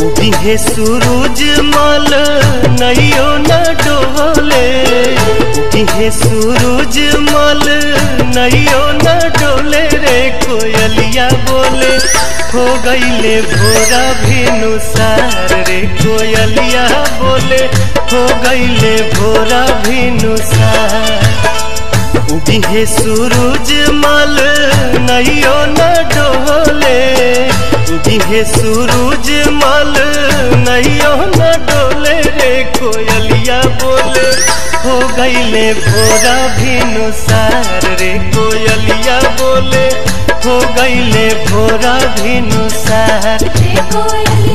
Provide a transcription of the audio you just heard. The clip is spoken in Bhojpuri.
उगिहे सूरज मल नैयो न डोले उगिहे सूरज मल नैयो न डोले रे कोयलिया बोले हो गईले भोरा भिनुसार रे कोयलिया बोले हो गईले भोरा भिनुसार उगिहे सूरज मल नैयो न डोले उगिहे सूरज मल नैयो न डोले रे कोयलिया बोले हो गईले भोरा भिनुसार रे कोयलिया बोले हो गईले भोरा भिनुसार रे कोयलिया